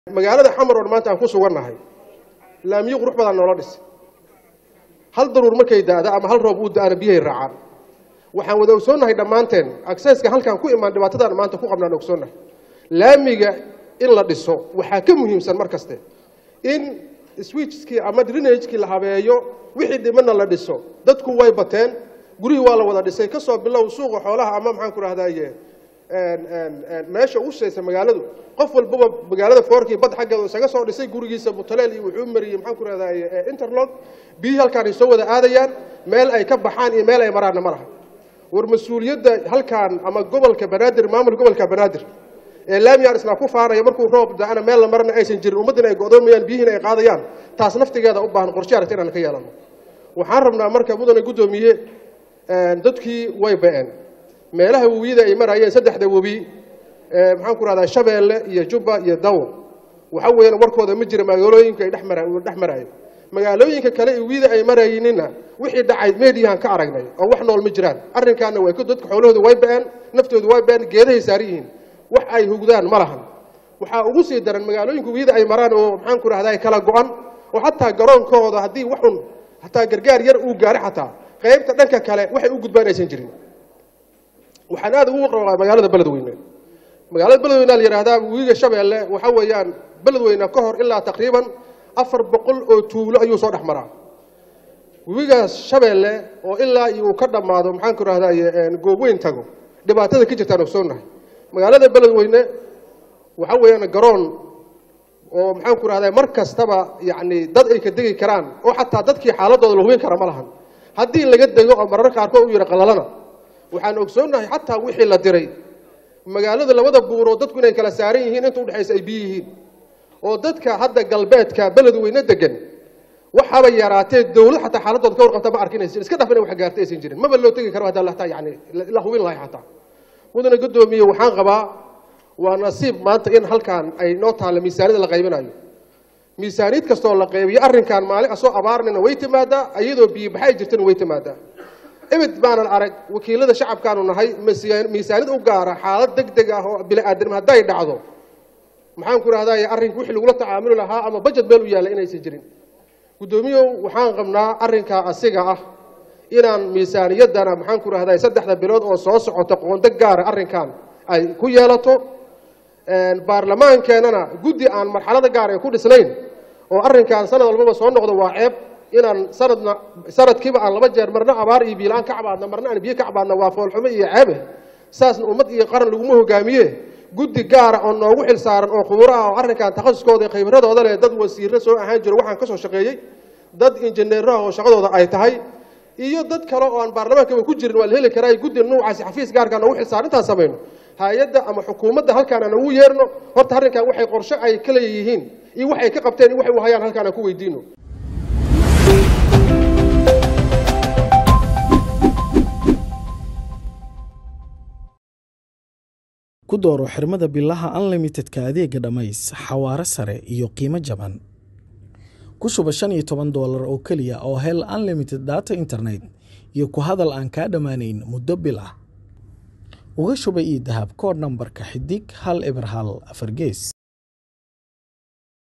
magaalada xamar oo maanta aan ku sugannahay laamiyo qurux badan noola dhis hal daruur markay daada ama hal roob uu da-ana biyahay raacaan waxaan wada ogsoonnahay dhammaanteen acceska halkaan ku imaan dhibaatadaan maanta ku qabnaan ogsoonnahay laamiga in la dhiso waxaa ka muhiimsan mar kaste in switchkii ama drenagekii la habeeyo wixii dhimana la dhiso dadku way bateen gurihii waa la wada dhisay kasoo bilow suuqa xoolaha ama maxaan ku rahdaye meesha ugu shaysa magaaladu qof walbaba magaalada foorkii bad xaggeeda isaga soo dhisay gurigiisa mutaleel iyo wuxuu mariyey maxaan ku rahdaye interlog biyihii halkaan ay soo wada aadayaan meel ay ka baxaan iyo meel ay maraanna ma laha war mas-uuliyadda halkaan ama gobolka banaadir maamul gobolka banaadir ee laamiyaan isla ku faanaya markuu roob da-ana meel la marana aysan jirin ummaddina ay go'doomayaan biyihiina ay qaadayaan taas naftigeeda u baahan qorshe aragti inaan ka yeelano waxaan rabnaa marka mudane guddoomiye dadkii way ba-een meelaha webiyada ay marayeen saddexda webi maxaan ku rahdaa shabeelle iyo jubba iyo dawo waxa weeyaan warkooda ma jira magaalooyinka ay dhex marayeen magaalooyinka kale webiyada ay marayninna wixii dhacay mediyahan ka aragnay oo wax nool ma jiraan arrinkaana way dadka xoolahooda way ba-een naftooda way ba-een geedahay saaran yihiin wax ay hugdaan ma lahan waxaa ugu sii daran magaalooyinka webiyada ay maraan oo maxaan ku rahdaa kala go-an oo xataa garoonkooda haddii waxun hataa gargaar yar uu gaari xataa qaybta dhanka kale waxay u gudbaan aysan jirin waxaan aad ugu qabaa magaalada beledweyne magaalada beledweyne la yidhaahdaa webiga shabeelle waxa weeyaan beledweyne ka hor ilaa taqriiban afar boqol oo tuulo ayuu soo dhex maraa webigaas shabeelle oo ilaa iyo uu ka dhammaado maxaan ku rahdaye goobweyn tago dhibaatada ka jirtaan ogsoonnahay magaalada beledweyne waxa weeyaan garoon oo maxaan ku rahdaa mar kastaba yacni dad ay ka degi karaan oo xataa dadkii xaaladooda la hubin kara ma lahan haddii laga dego oo marar qaarkood u yidhi qalalana waxaan ogsoonnahay xataa wixii la diray magaalada labada buuroo dadku inay kala saaran yihiin inta udhexaysa ay biyo yihiin oo dadka hadda galbeedka beledweyne degan waxaaba yaraatee dawlad xataa xaaladooda ka warqabta ma arkinaysa iska dhaf inay wax gaartay aysan jirin maba loo tegi karo haddaa lataa yani la hubin lahay xataa mudane guddoomiye waxaan qabaa waa nasiib maanta in halkaan ay noo taalla miisaaniyada la qaybinayo miisaaniyad kastoo la qaybiyo arrinkan maalin asoo abaarnina way timaadaa iyadoo biyobaxay jirtana way timaadaa ebed baanan arag wakiilada shacabkaanu nahay miisaaniyad u gaara xaalad deg deg ah oo bini-aadam hadday dhacdo maxaan ku rahdaye arrinka wixii lagula tacaamuli lahaa ama bajet meel u yaalla inaysan jirin guddoomiyow waxaan qabnaa arrinkaa asiga ah inaan miisaaniyaddana maxaan ku rahdaye saddexda bilood oo soo socota qoonda gaara arrinkan ay ku yeelato baarlamaankeenana guddi aan marxalada gaar ay ku dhisnayn oo arrinkan sanad walbaba soo noqdo waa ceeb inaan sanadna sanadkiiba aan laba jeer marna abaar iyo biilaan ka cabaadna marna aan biyo ka cabaadna waa foolxumo iyo ceebe saasna ummad iyo qaran laguma hogaamiye guddi gaara oo noogu xil saaran oo khuburo ah oo arrinkan takhasuskooda iyo khibradooda leh dad wasiirro soo ahaan jiro waxaan ka soo shaqeeyey dad injineeraha oo shaqadooda ay tahay iyo dad kale oo aan baarlamaankaba ku jirin waa la heli karaa guddi nuucaasi xafiis gaarkaa noogu xil saaran intaan samayno hay-adda ama xukuumadda halkaan aan ugu yeerno horta arrinkan waxay qorshe ay ka leeyihiin iyo waxay ka qabteen iyo waxay u hayaan halkaan aan ku weydiino ku dooro xirmada bilaha unlimitedka adeega dhammays xawaaro sare iyo qiimo jaban ku shuba shan iyo toban doolar oo keliya oo hel unlimited data internet iyo ku hadal aan kaa dhammaanayn muddo bil ah uga shuba io dahab kood nambarka xidig hal eber hal afar gees